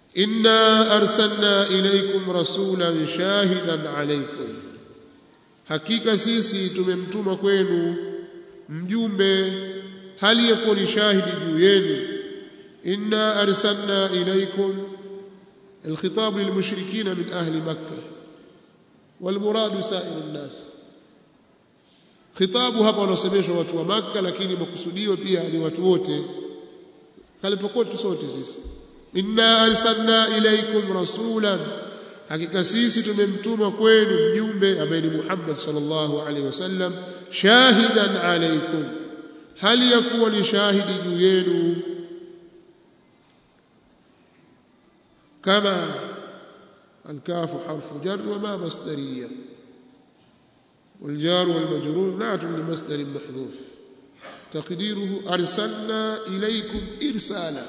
inna arsalna ilaykum rasulan shahidan alaykum hakika sisi tumemtuma kwenu mjumbe hali yakuwa ni shahidi juu yenu inna arsalna ilaykum الخطاب للمشركين من أهل مكة والمراد سائر الناس khitabu hapa wanaosemeshwa watu wa Makka lakini makusudio pia ni watu wote kalipokuwa sote sisi inna arsalna ilaykum rasulan hakika sisi tumemtuma kwenu mjumbe ambaye ni Muhammad sallallahu alaihi wasallam shahidan alaykum hali yakuwa ni shahidi juu yenu kama الكاف حرف جر وما مصدريه والجار والمجرور نعت لمصدر محذوف تقديره أرسلنا إليكم إرسالا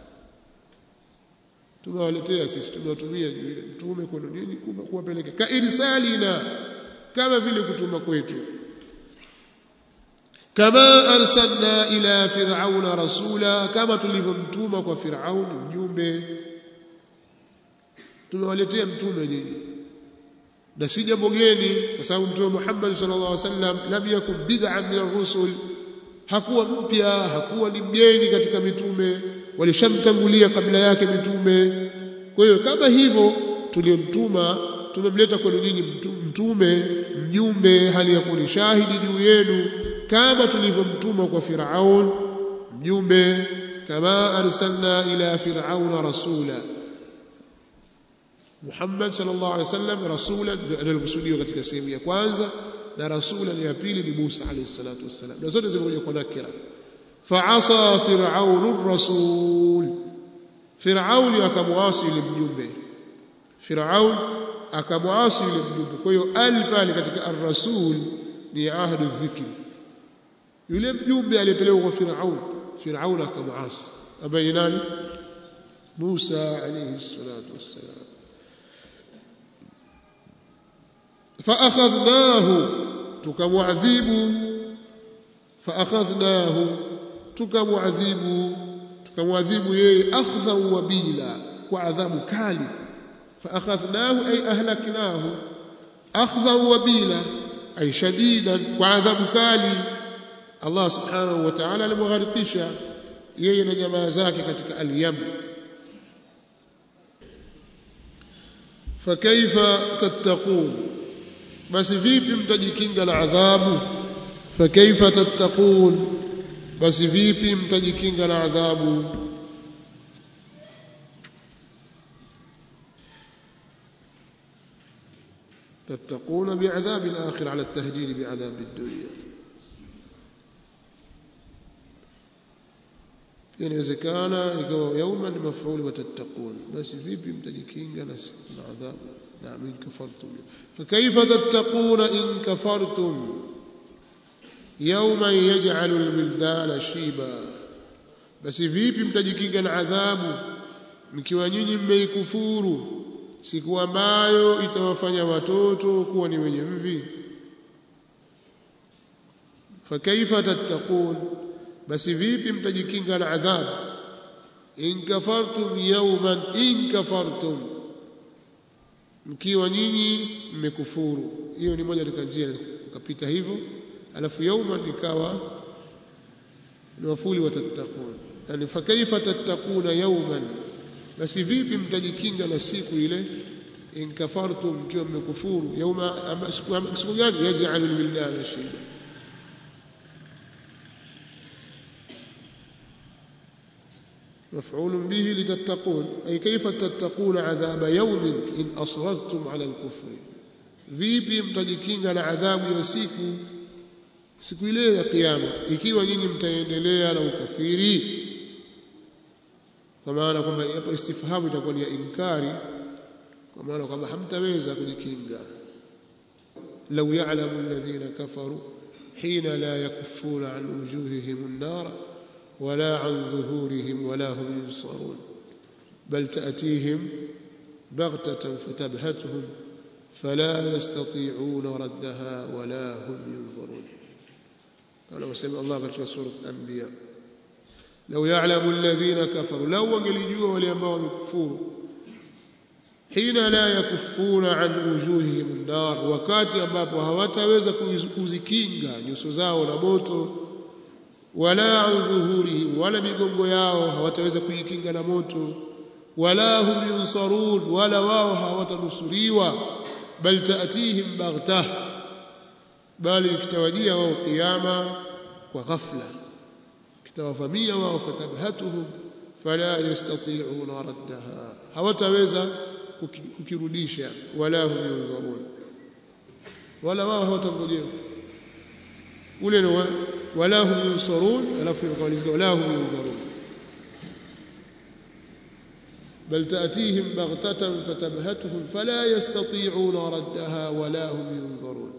tumewaletea sisi tumewatumia mtume kwenu nini kuwapeleka ka irsalina kama vile kutuma kwetu kama arsalna ila fir'auna rasula kama tulivyomtuma kwa fir'aun mjumbe tumewaletea mtume nyinyi na si jambo geni kwa sababu mtume Muhammad sallallahu alaihi wasallam lam yakun bid'an min ar-rusul hakuwa mpya hakuwa ni mgeni katika mitume walishamtangulia kabla yake mitume kwa hiyo kama hivyo tuliomtuma tumemleta kwenu nyinyi mtume mjumbe hali ya kuni shahidi juu yenu kama tulivyomtuma kwa Firaun mjumbe kama arsalna ila firauna rasula Muhammad sallallahu alaihi wasallam rasulan analikusudiwa katika sehemu ya kwanza na rasulan ya pili ni Musa alayhi salatu wassalam na zote zimekuja kwa nakira fa'asa fir'aunu rasul fir'aun akamwasi yule mjumbe fir'aun akamwasi yule mjumbe kwa hiyo al pale katika ar-rasul ni ahdu dhikri yule mjumbe aliyepelekwa kwa fir'aun fir'aun akamwasi ambaye ni nani Musa alayhi salatu wassalam فأخذناه تكمعذب فأخذناه تكمعذب تكمعذب يي أخذا وبيلا وعذاب كالي فأخذناه أي أهلكناه أخذا وبيلا أي شديدا وعذاب كالي الله سبحانه وتعالى لمغرقشا yeye na jamaa zake katika al-Yam fakaifa tattaqun basi vipi mtajikinga na adhabu fakaifa tattaqun basi vipi mtajikinga na adhabu تتقون بعذاب الآخر على التهديد بعذاب الدنيا inawezekana ikawa yauma ni mafuli watattaqun basi vipi mtajikinga na adhabu نعم إن كفرتم فكيف تتقون إن كفرتم يوما يجعل الولدان شيبا بس vipi mtajikinga na adhabu mkiwa nyinyi mmeikufuru siku ambayo itawafanya watoto kuwa ni wenye mvi fakaifa tattaqun basi vipi mtajikinga na adhabu in kafartum yawman in kafartum mkiwa nyinyi mmekufuru hiyo ni moja katika njia ukapita hivyo alafu yauma ikawa ni wafuli watattaqun yani fakaifa tattaquna yawman basi vipi mtajikinga na siku ile in kafartum mkiwa mmekufuru yauma siku gani yaj'alu alwildana shiba مفعول به لتتقون أي كيف تتقون عذاب يوم إن أصررتم على الكفر vipi mtajikinga na adhabu ya siku siku ile ya kiyama ikiwa nyinyi mtaendelea na ukafiri kwa maana kwamba hapa istifhamu itakuwa ni ya inkari kwa maana kwamba hamtaweza kujikinga law ya'lamu alladhina kafaru hina la yakuffuna an wujuhihim an-nar ولا عن ظهورهم ولا هم ينصرون بل تأتيهم بغتة فتبهتهم فلا يستطيعون ردها ولا هم ينظرون كما سمع الله في سورة الأنبياء لو يعلم الذين كفروا لو وقلجوا وليambao wamekufuru hina la yakufuna an wujuhihim nar wakati ambapo hawataweza kuzikinga nyuso zao na moto wala an dhuhurihim wala migongo yao hawataweza kujikinga na moto wala hum yunsarun wala wao hawatanusuriwa bal taatihim baghtah bali kitawajia wao kiyama kwa ghafla kitawavamia wao fatabhatuhum fala yastati'una raddaha hawataweza kukirudisha wala hum yunzarun wala wao hawatangojewa ule ni wala hum yunsarun alafu nikamalizika wala hum yunzarun بل تأتيهم بغتة فتبهتهم فلا يستطيعون ردها ولا هم ينظرون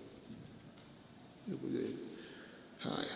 haya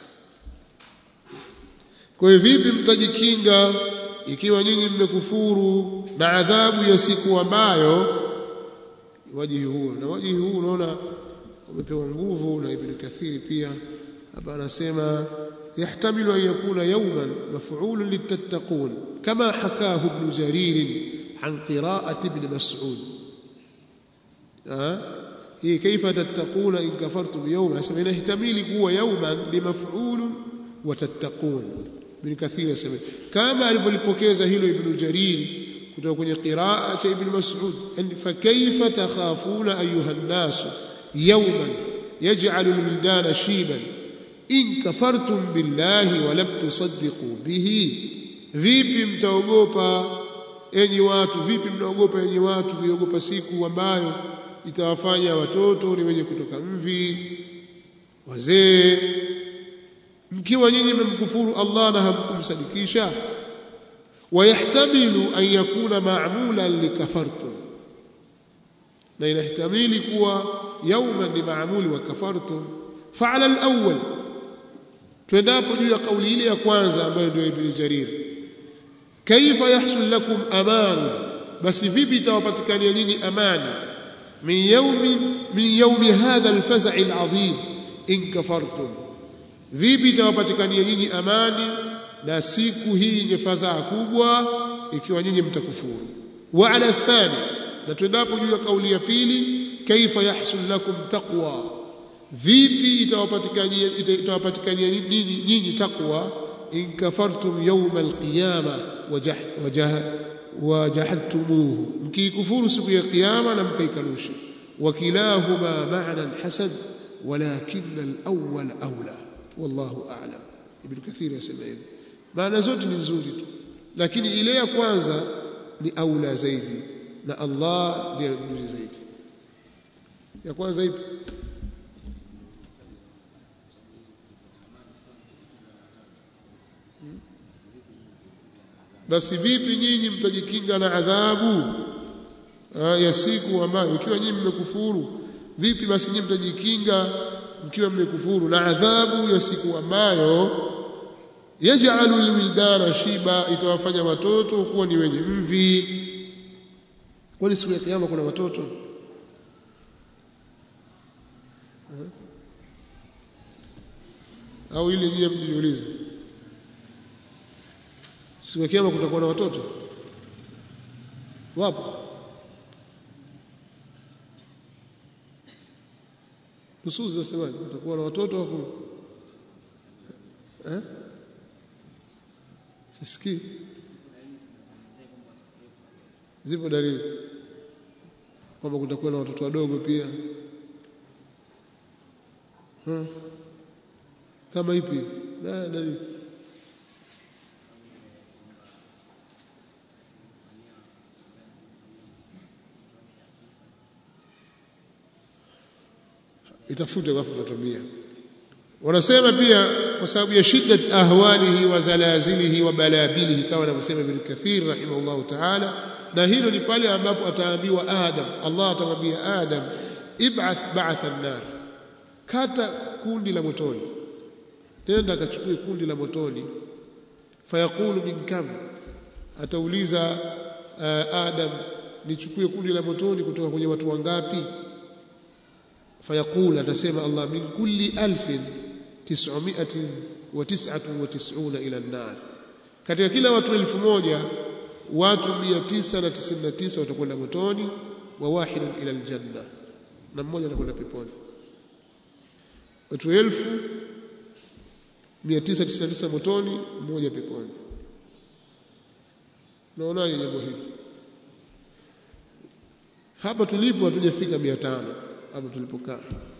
kwa hiyo vipi mtajikinga ikiwa nyinyi mmekufuru na adhabu ya siku ambayo wajihi huo na wajihi huu unaona umepewa nguvu na Ibn Kathiri pia hapa anasema يحتمل أن يكون يوما مفعول للتتقون كما حكاه ابن جرير عن قراءة ابن مسعود أه؟ هي كيف تتقون إن كفرتم يوما سمعنا يحتمل هو يوما بمفعول وتتقون ابن كثير يسمى كما alivyolipokeza hilo ibn jarir kutoka kwenye qiraa cha ibn mas'ud fakaifa takhafuna ayuha an-nas yawman yaj'alu al-wildana shiban in kafartum billahi wa lam tusaddiqu bihi vipi mtaogopa enyi watu vipi mnaogopa enyi watu kuiogopa siku ambayo itawafanya watoto ni wenye kutoka mvi wazee mkiwa nyinyi mmemkufuru Allah na hamkumsadikisha wayahtamilu an yakuna ma'mulan likafartum na inahtamili kuwa yawman ni maamuli wa kafartum fa'ala al-awwal twendapo juu ya kauli ile ya kwanza ambayo ndio Ibn Jarir kaifa yahsul lakum aman basi vipi itawapatikania nyinyi amani min yawmi min yawmi hadha al-faza' al-azim in kafartum vipi itawapatikania nyinyi amani na siku hii yenye fadhaa kubwa ikiwa nyinyi mtakufuru wa ala thani na twendapo juu ya kauli ya pili kaifa yahsul lakum taqwa vipi itawapatikania itawapatikania nini nyinyi taqwa in kafartum yawm alqiyama wajahadtumuhu mkikufuru siku ya kiyama na mkaikanusha wakilahuma ma'na hasan walakin alawwal awla wallahu a'lam ibn kathir yasema hivyo maana zote ni nzuri tu lakini ile ya kwanza ni aula zaidi na Allah ndiye mjuzi zaidi ya kwanza ipi basi vipi nyinyi mtajikinga na adhabu ya siku ambayo ikiwa nyinyi mmekufuru vipi basi nyinyi mtajikinga mkiwa mmekufuru na adhabu ya siku ambayo yaj'alu alwildana shiba itawafanya watoto kuwa ni wenye mvi kwani siku ya kiyama kuna watoto au ile nyie mjiulize siku ya kiyama kutakuwa na watoto wapo nusuzi zinasemaje kutakuwa na watoto hapo eh sisikii zipo dalili kwamba kutakuwa na watoto wadogo pia hmm. kama ipi na dalili itafute alafu tutatumia wanasema pia kwa sababu ya shiddat ahwalihi wa zalazilihi wa balabilihi kama anavyosema Ibn Kathir rahimahullahu ta'ala na hilo ni pale ambapo ataambiwa Adam Allah atamwambia Adam ib'ath ba'atha an-nar kata kundi la motoni nenda akachukue kundi la motoni fayaqulu min kam atauliza uh, Adam nichukue kundi la motoni kutoka kwenye watu wangapi fayaqul atasema Allah min kulli alfin tis'umiatin wa tis'atun wa tis'una ila an-nar katika kila watu elfu moja watu 999 watakwenda motoni wa wahidun ila aljanna na mmoja atakwenda peponi watu elfu 999 motoni mmoja peponi naonaje jambo hili hapa tulipo hatujafika 500 hapa tulipokaa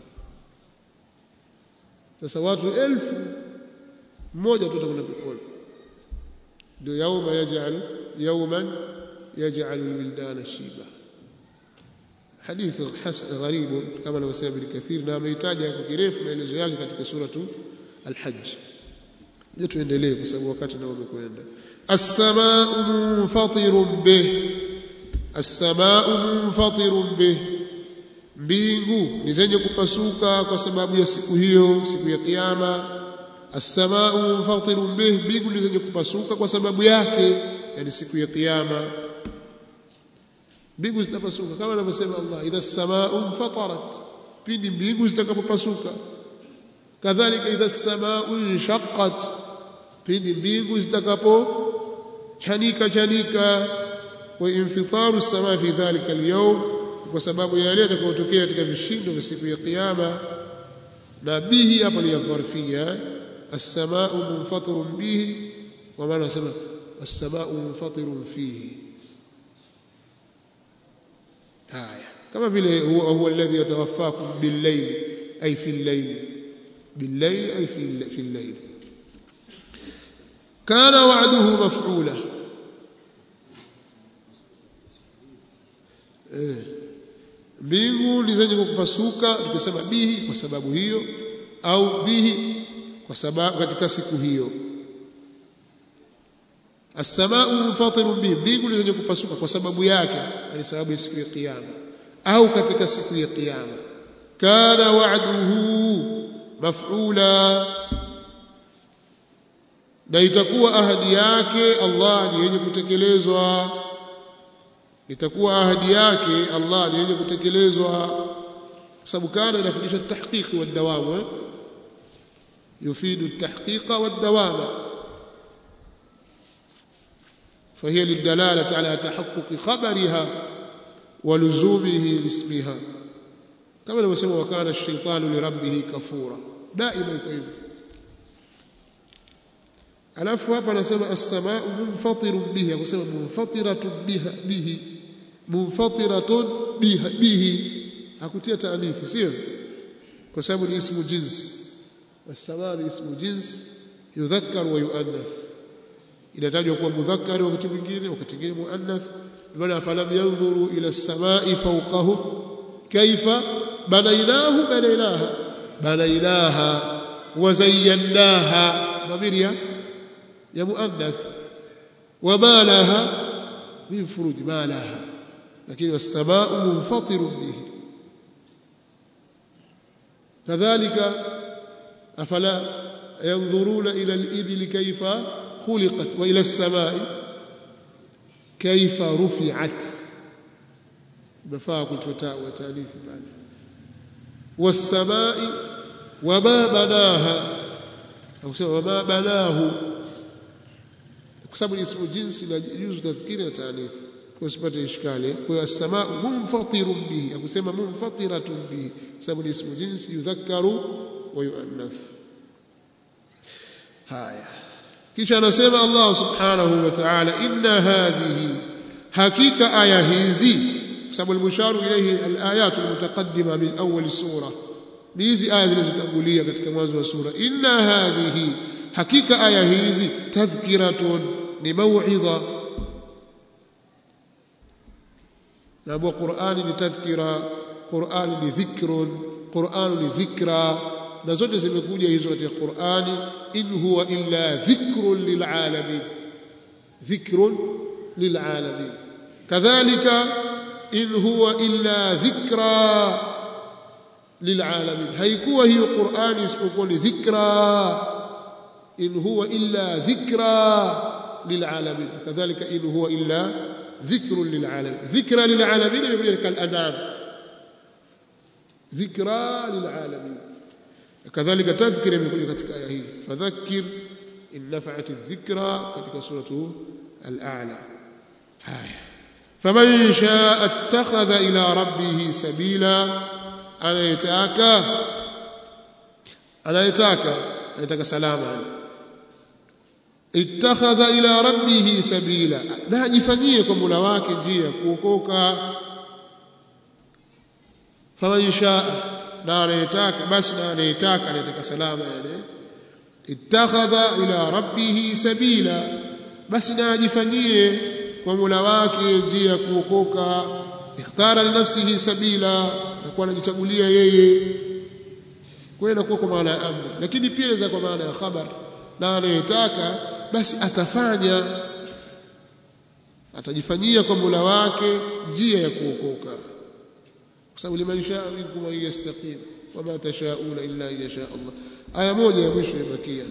sasa watu elfu mmoja tu atakwenda peponi ndio yauma yaj'al yawman yaj'al alwildana shiba hadith gharib kama anavyosema Ibn Kathir na ameitaja kwa kirefu maelezo yake katika suratu al-Hajj je tuendelee kwa sababu wakati nao umekwenda as-samaa'u munfatirun bih as-samaa'u munfatirun bih mbingu ni zenye kupasuka kwa sababu ya siku hiyo siku ya kiyama as-samaa'u munfatirun bih mbingu ni zenye kupasuka kwa sababu yake yani siku ya kiyama mbingu zitapasuka kama anavyosema Allah idha as-samaa'u fatarat pindi mbingu zitakapopasuka kadhalika idha as-samaa'u inshaqqat pindi mbingu zitakapo chanika chanika wa infitaru as-samaa fi dhalika al-yawm kwa sababu ya yale yatakayotokea katika vishindo vya siku ya kiyama na bihi hapa ni dharfia as-samaa'u munfatirun bihi wa maana nasema as-samaa'u munfatirun fihi haya kama vile huwa huwa alladhi yatawaffakum bil-layl ay fi al-layl bil-layl ay fi fi al-layl kana wa'duhu maf'ula eh mbingu ni zenye kupasuka tukisema bihi kwa sababu hiyo au bihi kwa sababu katika siku hiyo as-samaa'u munfatirun bihi mbingu ni zenye kupasuka kwa sababu yake ni sababu ya siku ya kiyama au katika siku ya kiyama kana wa'duhu maf'ula na itakuwa ahadi yake Allah ni yenye kutekelezwa itakuwa ahadi yake Allah ni yenye kutekelezwa kwa sababu kana inafundisha tahqiq wa dawam yufidu tahqiq wa dawam فهي للدلالة على تحقق خبرها ولزومه لاسمها كما لو سمى وكان الشيطان لربه كفورا دائما يكون alafu hapa anasema as-samaa'u munfatirun bihi akusema munfatiratun biha bihi munfatiratun biha bihi hakutia taanithi sio kwa sababu ni ismu jins was-samaa ni ismu jins yudhakkar wa yuannath inatajwa kuwa mudhakkar wakati mwingine wakati mwingine muannath bana falam yanzuru ila as-samaa'i fawqahum kaifa banaynahu banaynaha banaynaha wa zayyanaha dhamiri ya muannath wama laha min furuj ma laha lakini was-samaa'u munfatirun bihi kadhalika afala yanzuruna ila al-ibli kayfa khuliqat wa ila as-samaa'i kayfa rufi'at bafaa kutoa wa taanithi bali was-samaa'i wama banaha akusema wama banahu kwa sababu ni ismu jinsi na juzu tadhkiri na taanith kwa usipate ishkali kwa hiyo as-samaa munfatirun bihi akusema munfatiratun bihi kwa sababu ni ismu jinsi yudhakkaru wa yuannath haya kisha anasema Allah subhanahu wa ta'ala inna hadhihi hakika aya hizi kwa sababu al-musharu ilayhi al-ayat al-mutaqaddima min awwal sura ni hizi aya zilizotangulia katika mwanzo wa sura inna hadhihi hakika aya hizi tadhkiratun ni mauidha na bwa Qur'ani ni tadhkira Qur'ani ni dhikrun Qur'ani ni dhikra na zote zimekuja hizo katika Qur'ani in huwa illa dhikrun lilalamin dhikrun lilalamin kadhalika in huwa illa dhikra lilalamin haikuwa hiyo Qur'ani isipokuwa ni dhikra in huwa illa dhikra lilalamin kadhalika in huwa illa dhikrun lilalamin dhikra lilalamin imekuja kalanam dhikra lilalamin kadhalika tadhkira imekuja katika aya hii fadhakkir in nafa'at adh-dhikra katika suratu al-a'la haya faman shaa ittakhadha ila rabbih sabila anayetaka anayetaka anayetaka salama ittakhadha ila rabbih sabila na ajifanyie kwa Mola wake njia kuokoka faman shaa na anayetaka basi na anayetaka anayetaka salama yani ittakhadha ila rabbih sabila basi na ajifanyie kwa Mola wake njia ya kuokoka ikhtara li nafsihi sabila na kwa anajichagulia yeye kwa hiyo inakuwa kwa maana ya amri lakini pia inaweza kwa maana ya khabar na anayetaka basi atafanya atajifanyia kwa Mola wake njia ya kuokoka kwa sababu liman shaa minkum an yastaqim wama tashauna illa an yasha Allah aya moja ya mwisho ibakia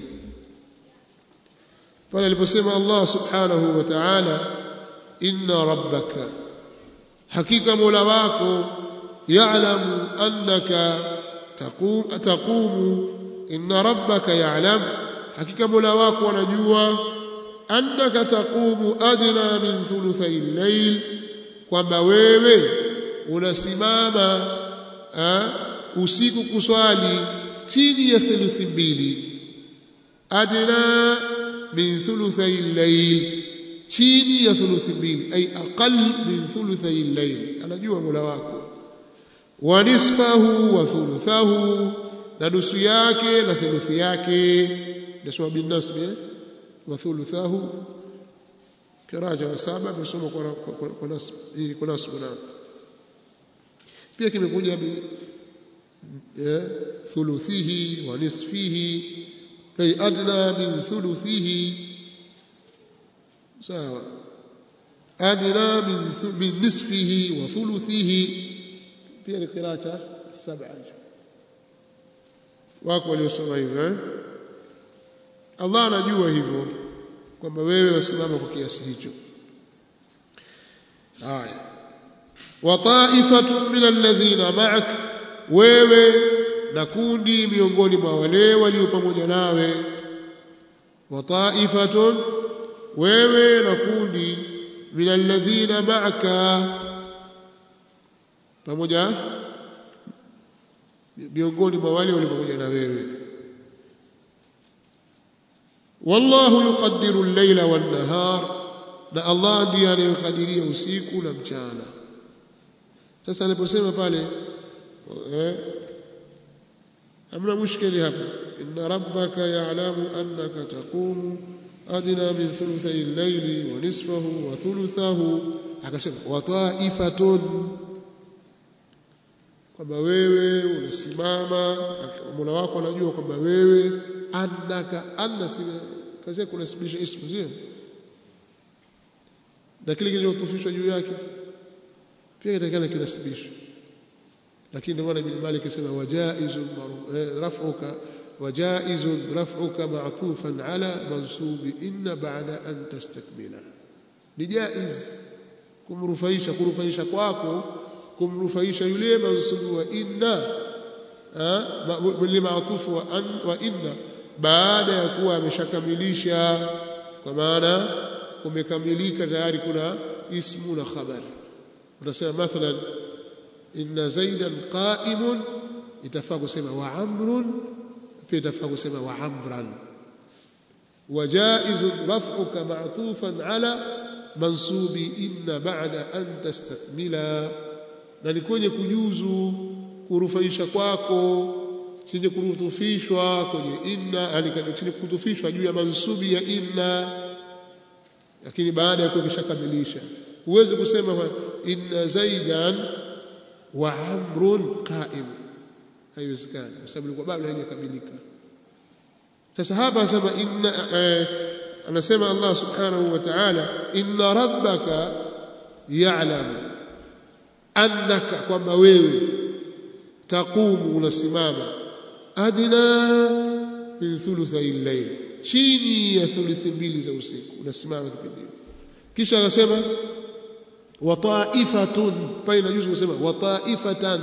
pale aliposema Allah subhanahu wa ta'ala inna rabbaka hakika mola wako ya'lamu annaka taqum taqumu inna rabbaka ya'lam hakika mola wako anajua annaka taqumu adna min thuluthay al-layl kwamba wewe unasimama usiku kuswali chini ya thuluthi mbili adna min thuluthay al-layl chini ya thuluthi mbili ay aqall min thuluthay al-layl anajua mola wako wa nisfahu wa thuluthahu na nusu yake na thuluthi yake nasoma bin nasb wa thuluthahu kiraja wa saba amesoma kwa kwa, kwa nasb ili kwa nasb na pia kimekuja bi thuluthihi wa nisfihi ay adna min thuluthihi sawa adna min min nisfihi wa thuluthihi pia ni qiraata saba wako waliosoma hivyo eh? Allah anajua hivyo kwamba wewe wasimama kwa kiasi hicho haya wa ta'ifatun min alladhina ma'ak wewe na kundi miongoni mwa wale walio pamoja nawe wa ta'ifatun wewe na kundi min alladhina ma'aka pamoja miongoni mwa wale walio pamoja na wewe wallahu yuqaddiru al-layla wan-nahar na Allah ndiye anayekadiria usiku na mchana sasa aliposema pale eh amna mushkili hapa inna rabbaka ya'lamu annaka taqumu adna min thuluthay al-layli wa nisfahu wa thuluthahu akasema wa ta'ifatun kwamba wewe unasimama Mola wako anajua kwamba wewe annaka anna kazi kunasibisha ismu sio na kile kilichotufishwa juu yake pia kitakana kinasibishwa lakini ndio maana ibn Malik asema wajaizun raf'uka wajaizun raf'uka ma'tufan ala mansubi inna ba'da an tastakmila ni jaiz kumrufaisha kurufaisha kwako kumrufaisha yule mansubu wa inna limaatufu wa, an, wa inna baada ya kuwa ameshakamilisha kwa maana kumekamilika tayari kuna ismu na khabari utasema mathalan inna zaidan qa'imun itafaa kusema wa amrun pia itafaa kusema wa amran وجائز رفعك معطوفا على منصوب إن بعد أن تستكملا na ni kwenye kujuzu kurufaisha kwako chenye kurutufishwa kwenye inna chenye kutufishwa juu ya mansubi ya inna lakini baada ya kuwa kishakamilisha huwezi kusema inna zaidan wa amrun qa'im haiwezekani kwa sababu ilikuwa bado haijakamilika sasa hapa anasema inna eh, anasema Allah subhanahu wa ta'ala inna rabbaka ya'lamu annaka kwamba wewe taqumu unasimama adna min thuluthay al-layl chini ya thuluthi mbili za usiku unasimama kipindi kisha akasema wa ta'ifatun pale inajuzu kusema wa ta'ifatan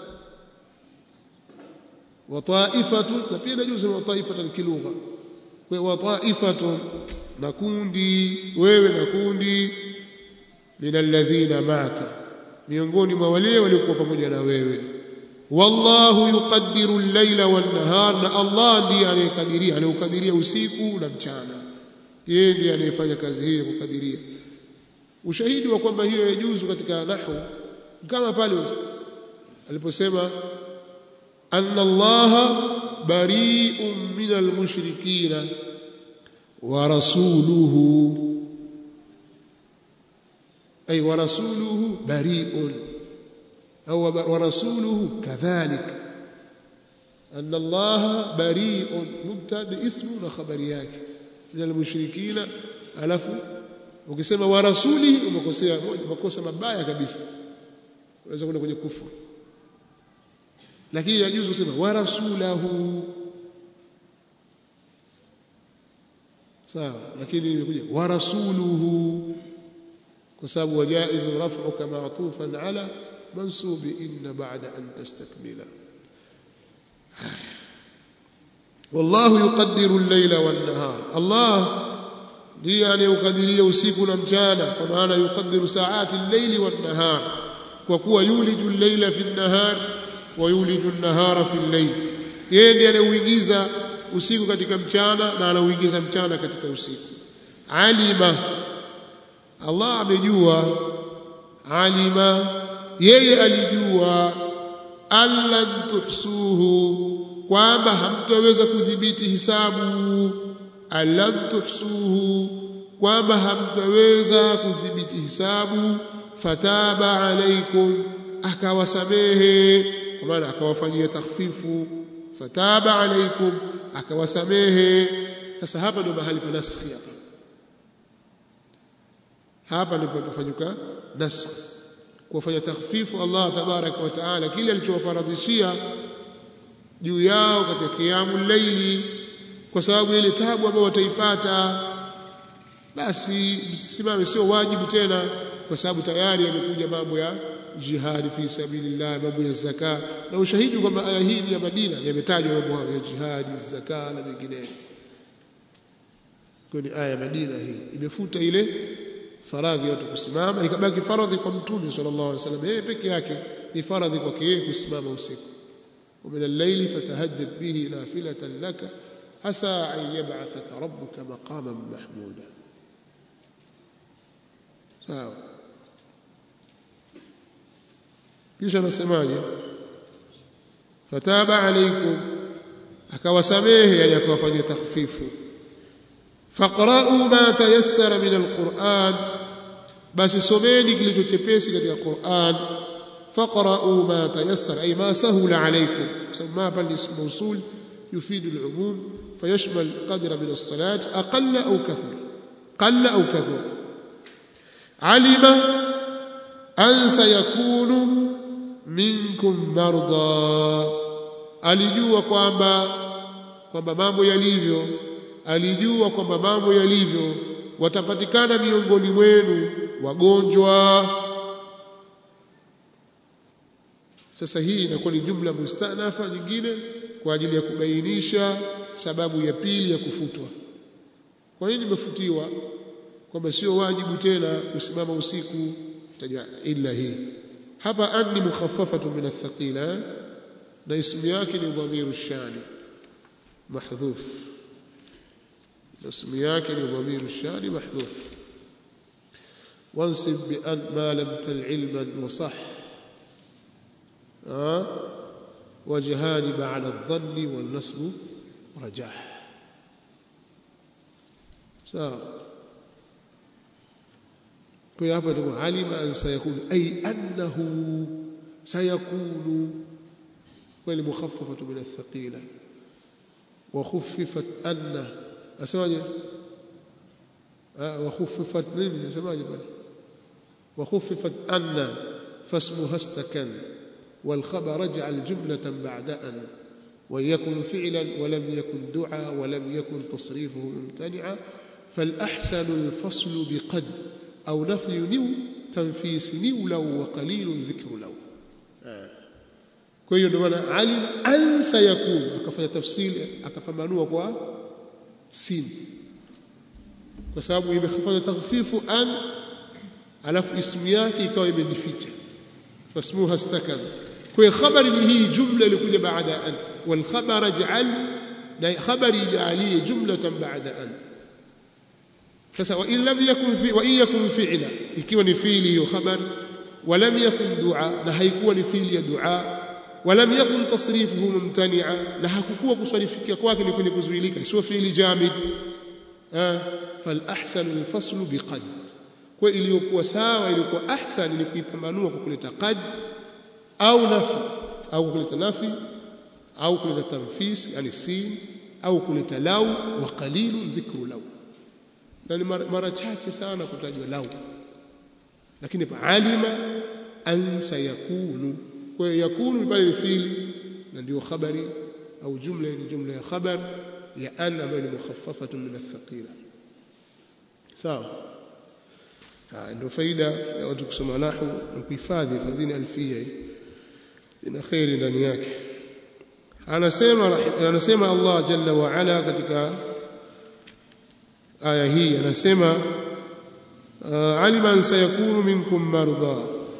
wa ta'ifatun na pia inajuzu kusema wa ta'ifatan kilugha kwa wa ta'ifatun na kundi wewe na kundi min alladhina ma'aka miongoni mwa wale waliokuwa pamoja na wewe wallahu yuqaddiru al-laila wan-nahar na Allah ndiye anayekadiria anaukadiria usiku na mchana yeye ndiye anayefanya kazi hiyo kukadiria ushahidi wa kwamba hiyo yajuzu katika nahwu kama pale aliposema anna Allah bari'un min al-mushrikina wa rasuluhu ay wa rasuluhu bari'un au wa rasuluhu kadhalik anna Allah bari'un mubtada ismu na khabari yake min al-mushrikina alafu ukisema wa rasulihi umekosea makosa mabaya kabisa unaweza kwenda kwenye kufuru lakini yajuzu kusema wa rasulahu sawa lakini imekuja wa rasuluhu kwa sababu wajaizu raf'uka ma'tufan ala mansubi inna ba'da an tastakmila wallahu yuqaddiru al-layla wan-nahar Allah ndiye anayekadiria usiku na mchana kwa maana yukadiru saati al-layli wan-nahar kwa kuwa yuliju al-layla fi an-nahar wa yuliju an-nahara fi al-layl yeye ndiye anayeuingiza usiku katika mchana na anauingiza mchana katika usiku alima Allah amejua alima yeye alijua allan tuhsuhu kwamba hamtaweza kudhibiti hisabu allam tuhsuhu kwamba hamtaweza kudhibiti hisabu fataba alaikum akawasamehe kwa maana akawafanyia takhfifu fataba alaikum akawasamehe sasa hapa ndio mahali pa naskhi hapa hapa ndipo pafanyuka naskh kuwafanya takhfifu Allah tabaraka wa taala kile alichowafaradhishia juu yao katika qiyamul layli kwa sababu ile tabu ambayo wataipata basi msimame sio wajibu tena kwa sababu tayari yamekuja mambo ya jihadi fi sabilillah mambo ya zaka na ushahidi kwamba aya hii ni ya Madina yametajwa mambo hayo ya jihadi zaka na mengineyo kwa ni aya ya Madina hii imefuta ile faradhi yote kusimama ikabaki faradhi kwa mtume sallallahu alaihi wasallam yeye peke yake ni faradhi kwake yeye kusimama usiku ومن الليل فتهجد به نافلة لك عسى أن يبعثك ربك مقاما محمودا sawa kisha nasemaje fataba alaikum akawasamehe yani akawafanyia takhfifu faqra'u ma tayassara min alquran basi someni kilichochepesi katika Qur'an faqra'u ma tayassara ay ma sahula alaykum sama pale ismu mawsul yufidu al-umum fayashmal qadra min as-salat aqalla aw kathur qalla aw kathur alima an sayakunu minkum marda alijua kwamba kwamba mambo yalivyo alijua kwamba mambo yalivyo watapatikana miongoni mwenu wagonjwa sasa hii inakuwa ni jumla mustanafa nyingine kwa ajili ya kubainisha sababu ya pili ya kufutwa kwa nini imefutiwa kwamba sio wajibu tena kusimama usiku tajwa illa hii hapa anni mukhaffafatu min athqila na ismu yake ni dhamiru shani mahdhuf اسم ياكل ضمير الشان محذوف وانصب بأن ما لم تل علما وصح أه؟ وجهان على الظن والنصب رجاح سواء فيابد علم أن سيكون أي أنه سيكون والمخففة من الثقيلة وخففت أنه asemaje wakhuffifat nini asemaje pale wakhuffifat anna fasmuha istakan والخبر اجعل جملة بعد أن ويكن فعلا ولم يكن دعا ولم يكن تصريفه ممتنعا فالأحسن الفصل بقد أو نفي نو تنفيس نو لو وقليل ذكر لو آه. kwa hiyo ndio maana alim an sayakun akafanya tafsiri akapambanua kwa sin kwa sababu imefanya takhfifu an alafu ismu yake ikawa imejificha fasmuha istakana kwa hiyo khabari ni hii jumla ilikuja baada an wal khabar ij'al na khabari ij'alie jumlatan baada an sasa wa in lam yakun fi wa in yakun fi'la ikiwa ni fi'li hiyo khabar wa lam yakun du'a na haikuwa ni fi'li ya du'a wa lam yakun tasrifuhu mumtani'a na hakukuwa kusarifikia kwake ni kwenye kuzuilika sio fi'li jamid fal ahsanu al-faslu biqad kwa iliyokuwa sawa iliyokuwa ahsan ni kuipambanua kwa kuleta qad au nafi au kuleta nafi au kuleta tanfis yani sin au kuleta lau wa qalilun dhikru lau na ni mara chache sana kutajwa lau lakini pa alima an sayakunu kwa yakunu pale ni fiili na ndio khabari au jumla ni jumla ya khabar ya an ambayo ni mukhaffafatun min athqila sawa ndio faida ya watu kusoma nahwu na kuhifadhi fadhini alfia ina khairi ndani yake anasema anasema Allah jalla wa ala katika aya hii anasema alima an sayakunu minkum marda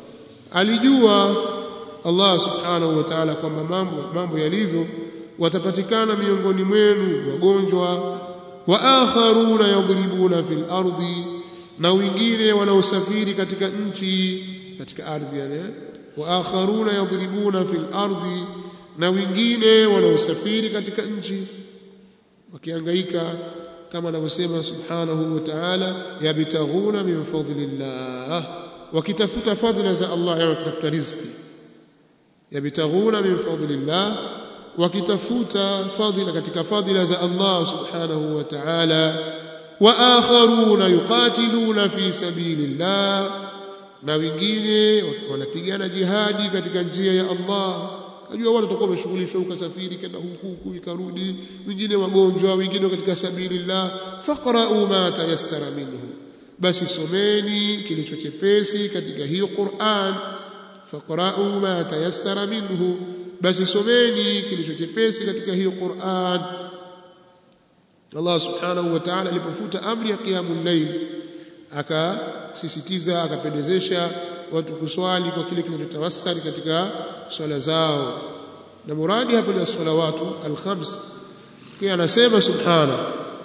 alijua Allah subhanahu wa ta'ala kwamba mambo mambo yalivyo watapatikana miongoni mwenu wagonjwa wa akharuna yadribuna fil ardi na wengine wanaosafiri katika nchi katika ardhi yani wa akharuna yadribuna fil ardi na wengine wanaosafiri katika nchi wakihangaika kama anavyosema subhanahu wa ta'ala yabtaghuna min fadlillah wakitafuta fadhila za Allah yani wakitafuta riziki yabtaghuna min fadlillah wakitafuta fadhila katika fadhila za Allah subhanahu wa ta'ala wa akharuna yuqatiluna fi sabilillah na wengine wanapigana jihadi katika njia ya Allah Najua watu watakuwa wameshughulishwa ukasafiri kenda huku huku ikarudi, wengine wagonjwa, wengine katika sabilillah. Faqra'u ma tayassara minhu, basi someni kilicho chepesi katika hiyo Qur'an. Faqra'u ma tayassara minhu, basi someni kilicho chepesi katika hiyo Qur'an. Allah subhanahu wa ta'ala alipofuta amri ya qiyamul layl akasisitiza akapendezesha watu kuswali kwa kile kinachotawassali katika swala zao na muradi hapa ni salawatu alkhams kia anasema subhana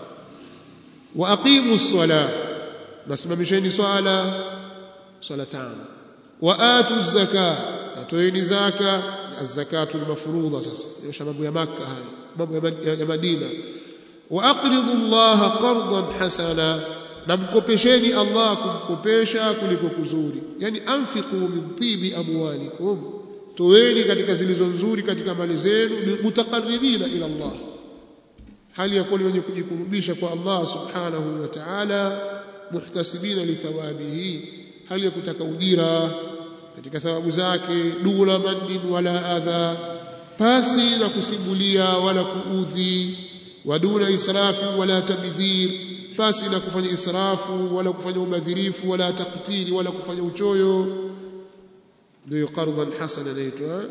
wa aqimu sala nasimamisheni swala swala tano wa atu zaka atoeni zaka az-zakatu al-mafruḍa sasa ndio mambo ya makka haya mambo ya madina wa aqridu allaha qardan hasana na mkopesheni Allah kumkopesha kuliko kuzuri yani anfiqu min tibi amwalikum toweni katika zilizo nzuri katika mali zenu mutaqarribina ila Allah hali ya kuwa wenye kujikurubisha kwa Allah subhanahu wa ta'ala muhtasibina li thawabihi hali ya kutaka ujira katika thawabu zake dula mannin wala adha pasi na kusibulia wala kuudhi waduna israfi wala tabdhir pasi na kufanya israfu wala kufanya ubadhirifu wala taktiri wala kufanya uchoyo ndio qardan hasana inaitwa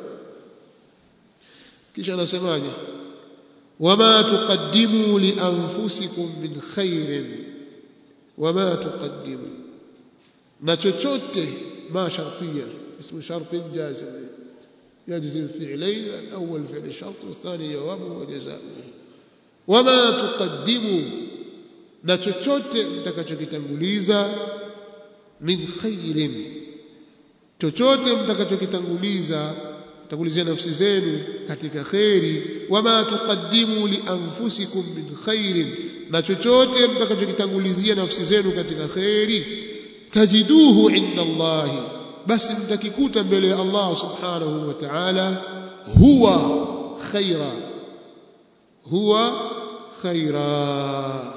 kisha anasemaje wama tuqaddimu li anfusikum min khairin wama tuqaddimu na chochote ma shartiya اسم شرط جازم يجزم فعلين الأول فعل الشرط والثاني جوابه وجزاؤه وما تقدموا na chochote mtakachokitanguliza min khairin chochote mtakachokitanguliza tangulizia nafsi zenu katika khairi wama tuqaddimu li anfusikum min khairin na chochote mtakachokitangulizia nafsi zenu katika khairi tajiduhu inda Allahi basi mtakikuta mbele ya Allah subhanahu wa ta'ala huwa khaira huwa khaira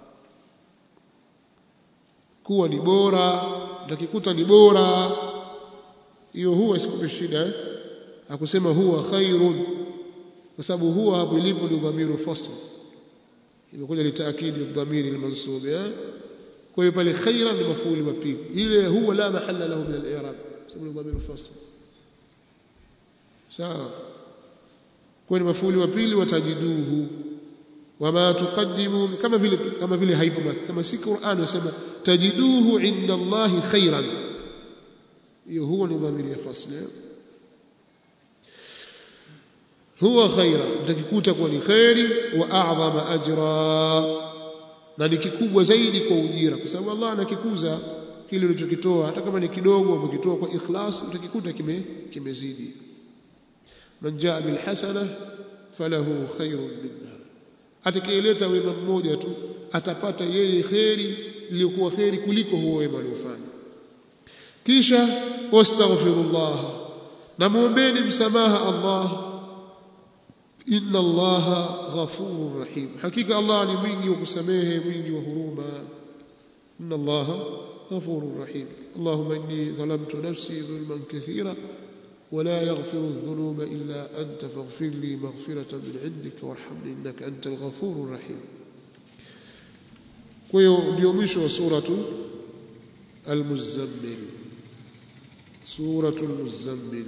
kuwa ni bora mtakikuta ni bora hiyo huwa isikupe shida eh? akusema huwa khairun kwa sababu huwa hapo ilipo ni dhamiru fasl imekuja litaakidi dhamiri almansub eh? kwa hiyo pale khairan ni mafuli wa pili ile huwa la mahalla lahu min al-i'rab sababu dhamiru fasl sawa kwa ni mafuli wa pili watajiduhu wama tuqaddimu kama vile kama vile haipo kama si Qur'an wasema tajiduhu inda Allahi khairan hiyo huwa ni dhamiri ya fasli huwa khaira mtakikuta kuwa ni khairi wa a'zama ajra na ni kikubwa zaidi kwa ujira kwa sababu Allah anakikuza kile ulichokitoa hata kama ni kidogo umekitoa kwa ikhlas utakikuta kime kimezidi man jaa bil hasana falahu khairun minha atakayeleta wema mmoja tu atapata yeye kheri iliyokuwa kheri kuliko huo wema aliofanya kisha wastaghfirullah na muombeni msamaha Allah inna allaha ghafurur rahim hakika Allah ni mwingi wa kusamehe mwingi wa huruma inna allaha ghafurur rahim allahumma inni dhalamtu nafsi dhulman kathira ولا يغفر الذنوب إلا أنت فاغفر لي مغفرة من عندك وارحمني إنك أنت الغفور الرحيم kwa ndio mwisho wa suratu al-muzammil suratu al-muzammil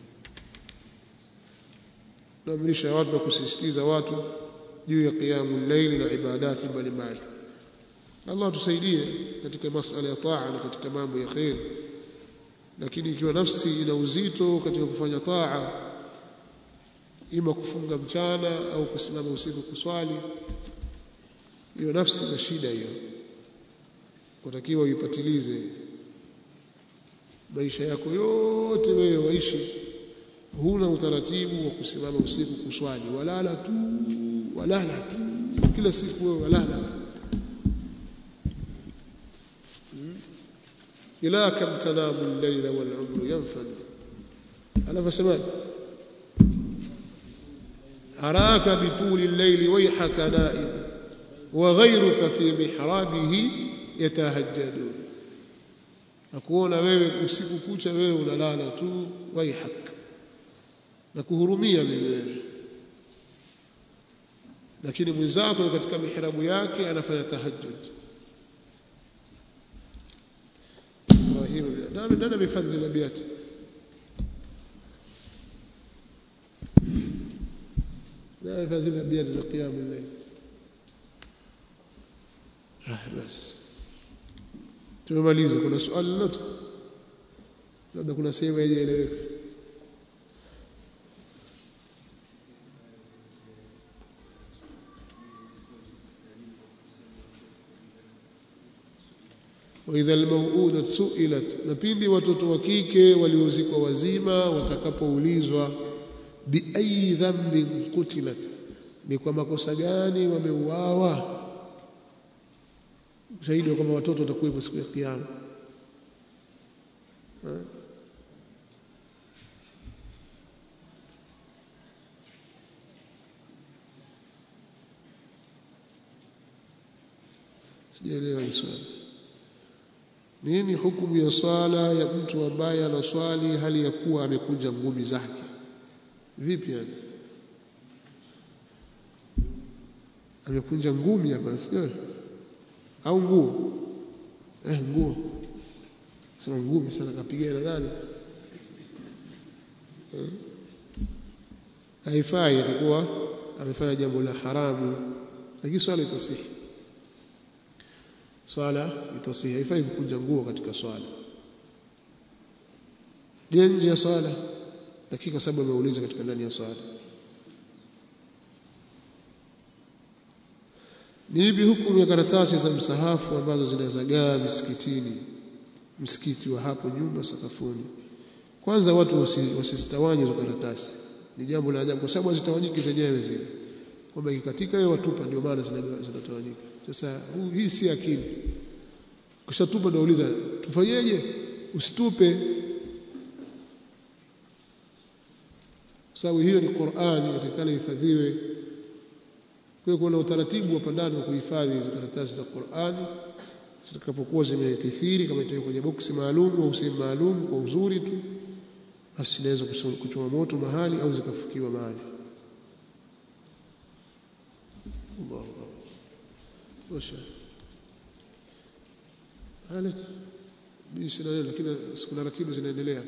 naamrisha watu na kusisitiza watu juu ya qiyamul layl na ibadati mbalimbali Allah tusaidie katika masala ya taa na katika mambo ya khair lakini ikiwa nafsi ina uzito katika kufanya taa ima kufunga mchana au kusimama usiku kuswali hiyo nafsi ina shida hiyo utakiwa uipatilize maisha yako yote wewe waishi huna utaratibu wa kusimama usiku kuswali walala tu walala tu kila siku wewe walala ila kam tanamu al-layla wal-umru yanfad anafasema araka bituli al-layli wayhaka na'im wa ghayruka fi mihrabihi yatahajjadun nakuona wewe usiku kucha wewe unalala tu wayhak na kuhurumia mimi lakini mwenzako katika mihrabu yake anafanya tahajjud Ibrahim nani nani amehifadhi zile abiati nani amehifadhi zile abiati za qiyamul layl ah basi tumemaliza kuna swali lolote labda kuna sehemu haijaeleweka waidha almauudat suilat na pindi watoto wa kike waliozikwa wazima watakapoulizwa biayi dhanbin qutilat ni kwa makosa gani wameuawa ushahidi kwamba watoto watakuwepo siku ya kiyama sijaelewa hii swali nini hukumu ya swala ya mtu ambaye anaswali hali ya kuwa amekunja ngumi zake vipi yani amekunja ngumi hapa sio au nguo eh nguo sema ngumi sana kapigana nani eh? haifai atakuwa amefanya jambo la haramu lakini swala itasihi swala itasihi haifai kukunja nguo katika swala je nje ya swala dakika saba ameuliza katika ndani ya swala ni ipi hukumu ya karatasi za msahafu ambazo zinazagaa misikitini msikiti wa hapo nyuma sakafuni kwanza watu wasizitawanye hizo karatasi ni jambo la ajabu kwa sababu hazitawanyiki zenyewe zile kwamba ikikatika hiyo watupa ndio maana zinatawanyika sasa hii si akili ukishatupa ndio uliza tufanyeje usitupe sababu hiyo ni Qur'ani inatakikana ihifadhiwe kwa kuna utaratibu wa pandani wa kuhifadhi hizo karatasi za Qur'ani zitakapokuwa zimekithiri kama itakuwa kwenye boksi maalum au sehemu maalum kwa uzuri tu basi inaweza kuchoma moto mahali au zikafukiwa mahali Allahu tosha halet mimi sina neno lakini kuna ratibu zinaendelea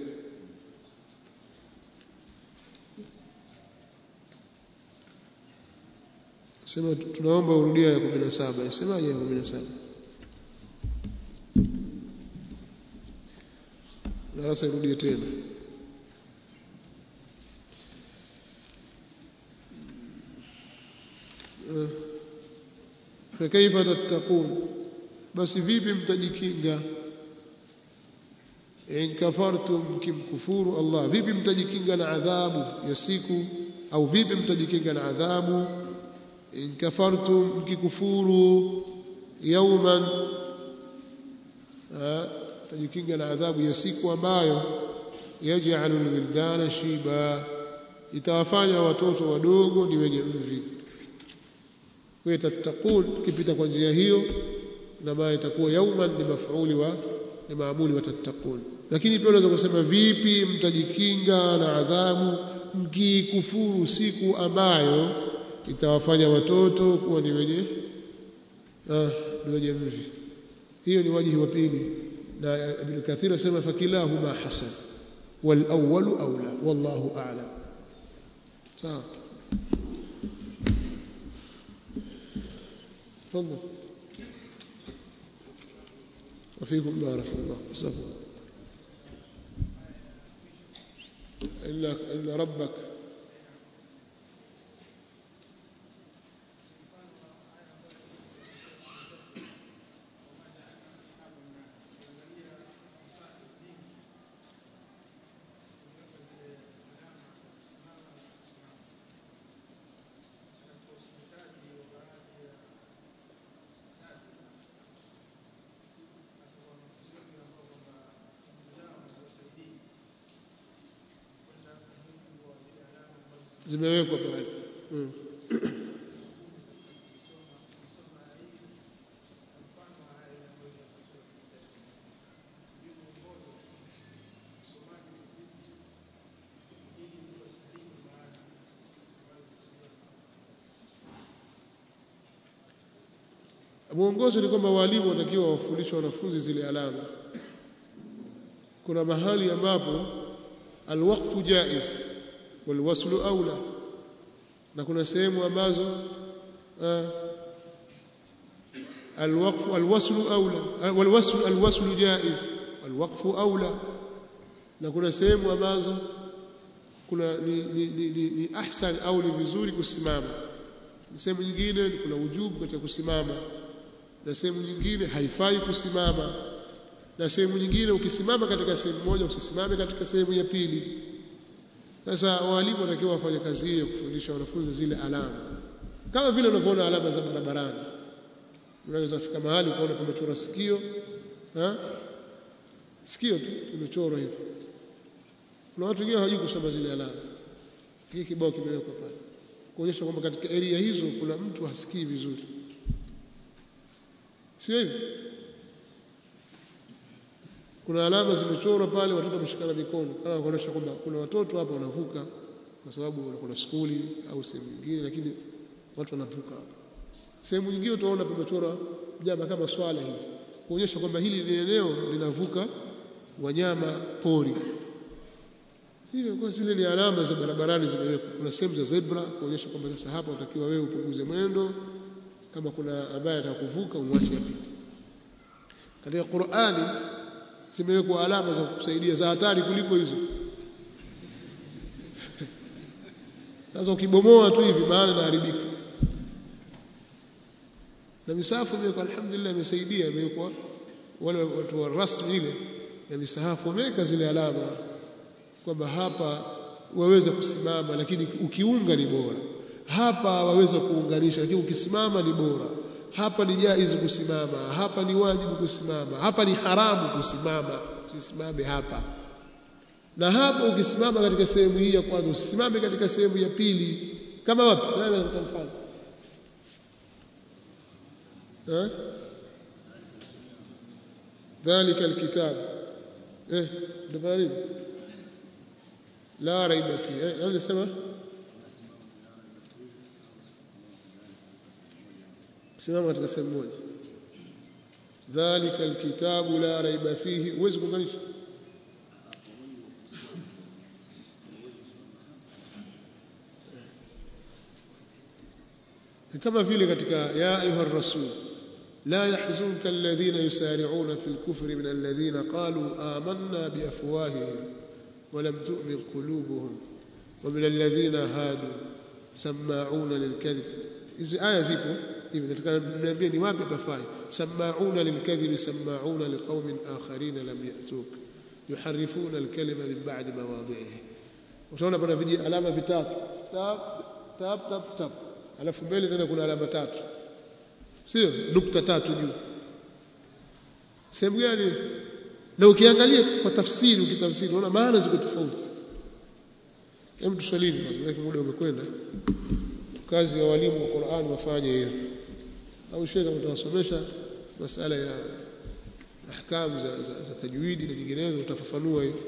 sema tunaomba urudia ya 17 semaje ya 17 darasa irudie tena fakaifa tattaqun basi vipi mtajikinga in kafartum kimkufuru Allah vipi mtajikinga na adhabu ya siku au vipi mtajikinga na adhabu in kafartum mkikufuru yauman mtajikinga na adhabu ya siku ambayo yaj'alu alwildana shiba itawafanya watoto wadogo ni wenye mvi kwa tattaqun kipita kwa njia hiyo na maana itakuwa yauman ni maf'uli wa ni maamuli wa tattaqun lakini pia unaweza kusema vipi mtajikinga na adhabu mkikufuru siku ambayo itawafanya watoto kuwa ni wenye ah, ni wenye mvi hiyo ni wajihi wa pili na Ibn Kathir asema fakilahuma hasan wal awwalu aula wallahu a'lam sawa تفضل وفيكم بارك الله جزاكم إلا إلا ربك zimewekwa pale mm. mwongozo ni kwamba walimu watakiwa wafundishe wanafunzi zile alama kuna mahali ambapo alwaqfu jaiz walwaslu aula na kuna sehemu ambazo alwaqfu alwaslu aula walwaslu alwaslu jaiz walwaqfu aula na kuna sehemu ambazo kuna ni, ni, ni, ni, ni ahsan au ni vizuri kusimama sehemu nyingine kuna ujubu katika kusimama na sehemu nyingine haifai kusimama na sehemu nyingine ukisimama katika sehemu moja usisimame katika sehemu ya pili sasa walimu wanatakiwa wafanye kazi hiyo kufundisha wanafunzi zile alama kama vile unavyoona alama za barabarani unaweza kufika mahali ukaona pamechorwa sikio ha? sikio tu limechorwa hivyo kuna watu wengine hawajui kusoma zile alama hiki kibao kimewekwa pale kuonyesha kwamba katika area hizo kuna mtu hasikii vizuri sio hivyo kuna alama zimechorwa pale watoto wameshikana mikono kama kuonyesha kwamba kuna watoto hapa wanavuka kwa sababu kuna skuli au sehemu nyingine lakini watu wanavuka hapa sehemu nyingine utaona pamechorwa jambo kama swala hivi kuonyesha kwamba hili ni eneo linavuka wanyama pori hivyo kwa zile ni alama za barabarani zimewekwa kuna sehemu za zebra kuonyesha kwamba sasa hapa unatakiwa wewe upunguze mwendo kama kuna ambaye atakuvuka umwache apite katika Qur'ani zimewekwa alama za kusaidia za hatari kuliko hizo sasa ukibomoa tu hivi maana inaharibika na misahafu imewekwa alhamdulillah imesaidia imewekwa wale watu wa rasmi ile ya misahafu wameweka zile alama kwamba hapa waweza kusimama lakini ukiunga ni bora hapa waweza kuunganisha lakini ukisimama ni bora hapa ni jaizi kusimama hapa ni wajibu kusimama hapa ni haramu kusimama usisimame hapa na hapa ukisimama katika sehemu hii ya kwanza usisimame katika sehemu ya pili kama wapi nani kwa mfano eh dhalika alkitab eh ndio nini la raiba fi eh nani sema simama katika sehemu moja dhalika alkitabu la raiba fihi uwezi kuunganisha kama vile katika ya ayuha rasul la yahzunka alladhina yusari'una fil kufri min alladhina qalu amanna bi afwahihim wa lam tu'min qulubuhum wa min alladhina hadu sama'una lilkadhib hizi aya zipo hivi nataka niambie ni wapi pafai sama'una lilkadhib sama'una liqaumin akharin lam ya'tuk yuharifuna alkalima min ba'di mawadhi'ihi utaona pana viji alama vitatu tap tap tap tap alafu mbele tena kuna alama tatu sio nukta tatu juu sehemu gani na ukiangalia kwa tafsiri ukitafsiri unaona maana ziko tofauti hem tusalini kwa muda umekwenda kazi ya walimu wa Qur'an wafanye hiyo au shekha mtawasomesha masala ya ahkam za, za, za tajwidi na nyinginezo utafafanua hiyo